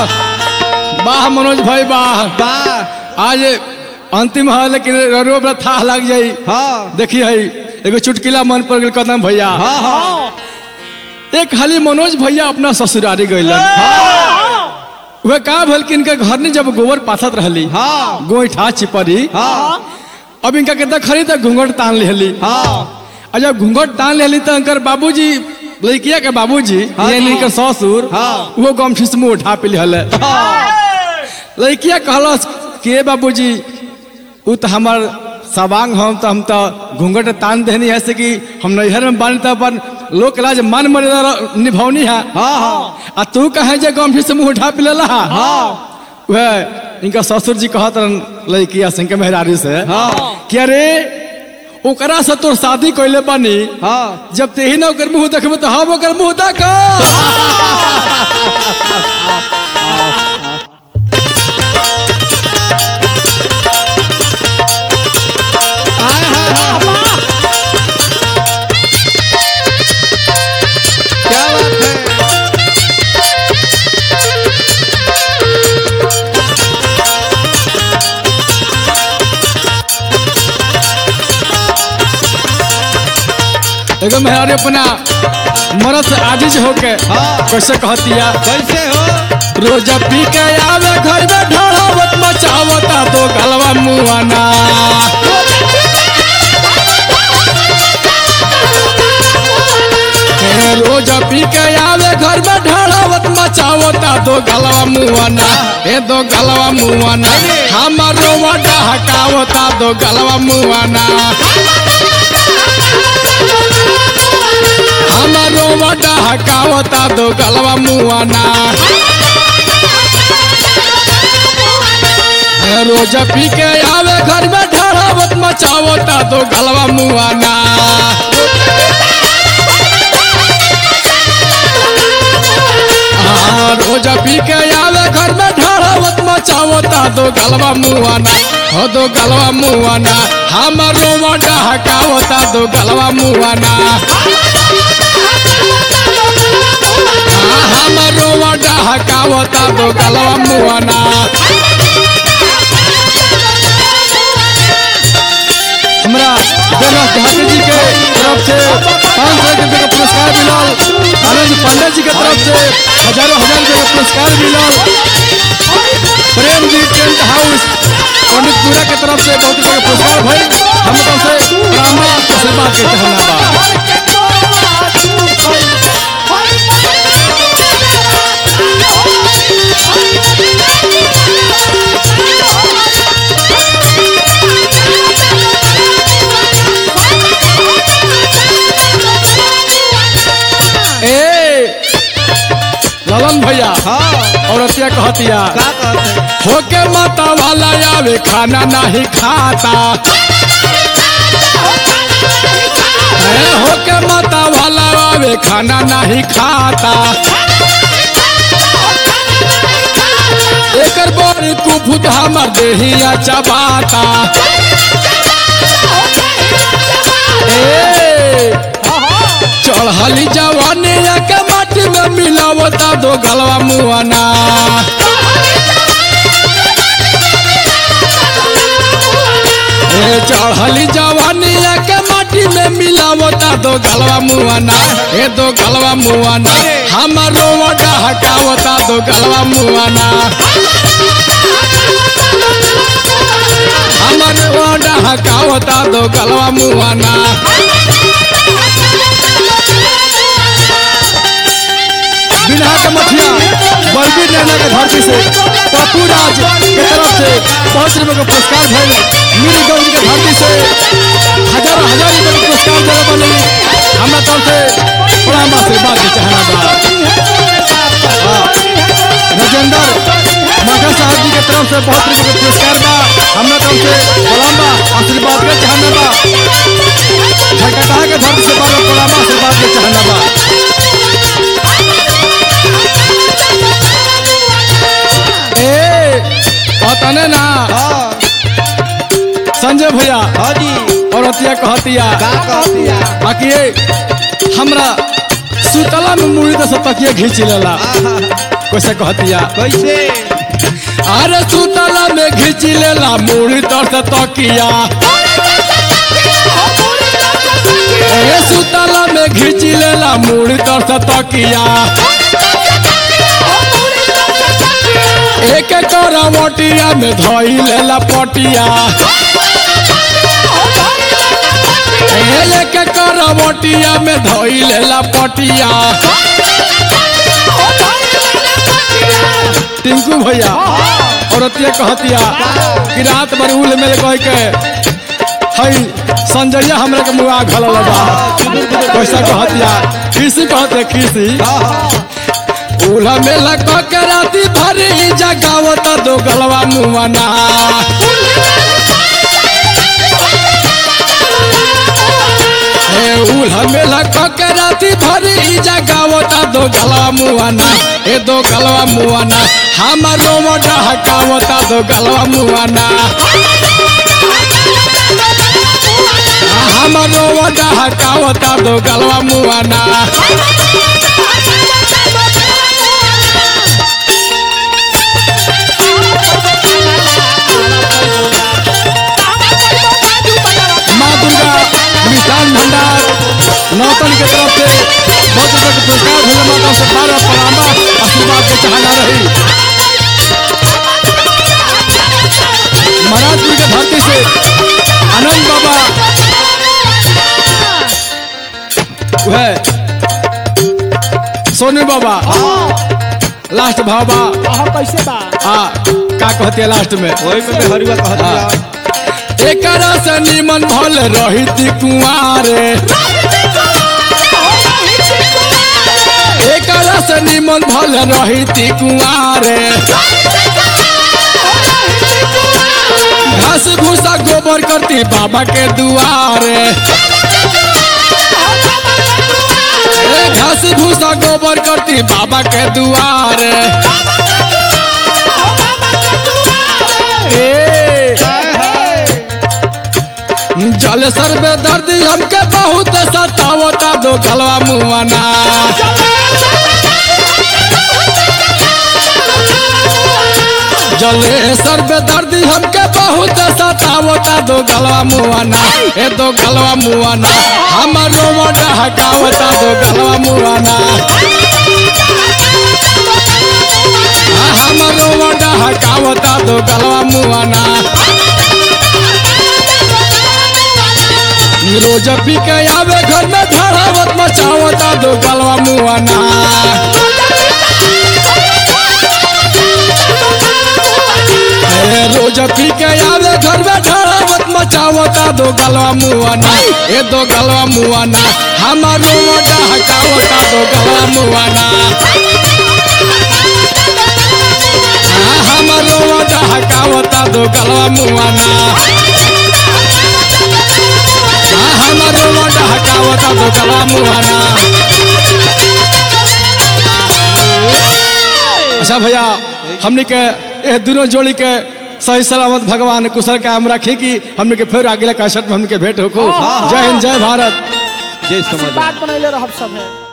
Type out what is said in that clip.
वाह मनोज भाई वाह वाह आज अंतिम है लेकिन रो बड़ा था लग जाई हाँ देखी है एगो चुटकिला मन पर गेल कदम भैया हाँ हाँ एक हाली मनोज भैया अपना ससुरारी गइलन वह का भल कि इनका घर में जब गोबर पाथत रहली हाँ गोईठा चिपरी हाँ अब इनका के खरी तो घूंघट तान लेली हाँ और जब घूंघट तान लेली तो इनकर बाबूजी लड़किया के बाबूजी हाँ यानी जी। इनकर ससुर हाँ। वो गमछी से मुंह उठा पिल हले लड़किया कहलस के बाबूजी उ तो हमार सवांग हम तो हम तो घूंघट तान देनी है से कि हम नैहर में बानी तो अपन लोक लाज मान मर्यादा निभौनी है हाँ हाँ आ तू कहे जे गंभीर से मुंह उठा पिलेला हाँ वह इनका ससुर जी कहत रहन लड़किया सिंह के मेहरारी से हाँ कि अरे ओकरा से तोर शादी कइले बानी हाँ जब तेही ना ओकर मुंह देखबे तो हम ओकर मुंह देख हाय हाय हाय क्या बात है एगो मेहरारी अपना मरद से आजिज होके हाँ। कैसे कहतिया कैसे हो रोज पी के आवे घर में ढोलावत मचावता तो गलवा मुआना ए, रोज पी के आवे घर में ढोलावत मचावता तो गलवा मुआना ए दो गलवा मुआना हमारो वडा हकावता दो गलवा मुआना हमारो वडा हकावता दो गलवा मुआना रोज पी के आवे घर में ढड़ावत मचावता तो गलवा मुआना हाँ, रोज पी के आवे घर में ढड़ावत मचावता तो गलवा मुआना हो दो गलवा मुआना हमारो वडा हकावता दो गलवा मुआना हाँ, हमारो वडा हकावता दो गलवा मुआना हमरा देवराज ठाकुर जी के तरफ से पाँच सौ रुपये का पुरस्कार मिलल आनंद पांडे जी के तरफ से हजारों हजार रुपये का पुरस्कार मिलल प्रेम जी टेंट हाउस पंडितपुरा के तरफ से बहुत रुपये का पुरस्कार भइल हम तरफ से ब्राह्मण आशीर्वाद के चाहना बा ए ललन भैया हाँ औरतिया कहतिया क्या कहते हैं होके माता वाला आवे खाना नहीं खाता ए, होके माता वाला आवे खाना नहीं खाता एकर बड़ कुफुत हमर देहिया चबाता ए चढ़ली जवानी के माटी में मिलावता दो गलवा मुआना ए चढ़ली जवानी के माटी में मिलावता दो गलवा मुआना ए दो गलवा मुआना हमारो वडा हकावता दो गलवा मुआना हमारो वडा हकावता दो गलवा मुआना बिना के मठिया बलबीर नैना के धरती से पप्पू राज के तरफ से पाँच रुपए का पुरस्कार भइल मीरगंज के धरती से हजारों हजार रुपए का पुरस्कार जगह बनी हमरा तरफ से प्रणाम आशीर्वाद के चाहना बा हाँ। राजेंद्र माघा साहब जी के तरफ से बहुत रुपए का पुरस्कार बा हमरा तरफ से प्रणाम बा आशीर्वाद के चाहना बा झकटा के धरती से बाबा प्रणाम आशीर्वाद के चाहना बा ए कहतने ना हाँ संजय भैया हाँ जी और अतिया कहतिया क्या कहती है बाकी ये हमरा सुतला में मुड़ी तो सब तकिया घींच लेला आहा, कैसे कहतिया कैसे अरे सुतला में घिच लेला मुड़ी तर से तकिया ए सुतला में घिच लेला मुड़ी तर से तकिया एक करवटिया में धई लेला पटिया ए एक करवटिया में धई लेला पटिया टिंकू भैया औरतिया कहतिया कि रात भर उल मेल कह के हई संजय हमरा के मुआ घल बा कैसा कहतिया किसी कहते किसी उला मेला कह के राती भर ही जगावत दो गलवा मुआना ए उला मेला कह के राती भर ही जगावत दो गलवा मुआना ए दो गलवा मुआना हमारो मोटा हकावता दो गलवा मुआना हमारो मोटा हकावता दो गलवा मुआना माँ दुर्गा मिष्ठान भंडार नौतन के तरफ से बहुत रुपये के पुरस्कार भेजे माता से बारह प्रणामा आशीर्वाद के चाहना रही महाराजपुर के धरती से आनंद बाबा वह सोनू बाबा लास्ट भाबा कैसे बा आ का कहते हैं लास्ट में वही में हरुआ कहतिया एकरा से निमन भल रही कुआरे एकरा से निमन भल रही कुआरे घास भूसा गोबर करती बाबा के दुआरे ए घास भूसा गोबर करती बाबा के दुआरे ए जल सर में दर्द हमके बहुत सतावता दो गलवा मुआना जले सर में दर्द हमके बहुत सतावता दो गलवा मुआना ए दो गलवा मुआना हमारो मोटा हकावता दो गलवा मुआना आ, हमारो मोटा हकावता दो गलवा मुआना रोज पी के आवे घर में धड़ावत मचावता दो गलवा मुआना ए, रोज पी के आवे घर में धड़ावत मचावता दो गलवा मुआना ए दो गलवा मुआना हमारो मोटा हकावता दो गलवा मुआना आ, हमारो मोटा हकावता दो गलवा मुआना आ, हमारो मोटा हकावता दो गलवा मुआना अच्छा भैया हमने के ये दोनों जोड़ी के सही सलामत भगवान कुशल का हम रखी कि हमने के फिर अगले कैसेट में हमने के भेंट हो जय हिंद जय भारत जय समझ बात बनैले रहब सब है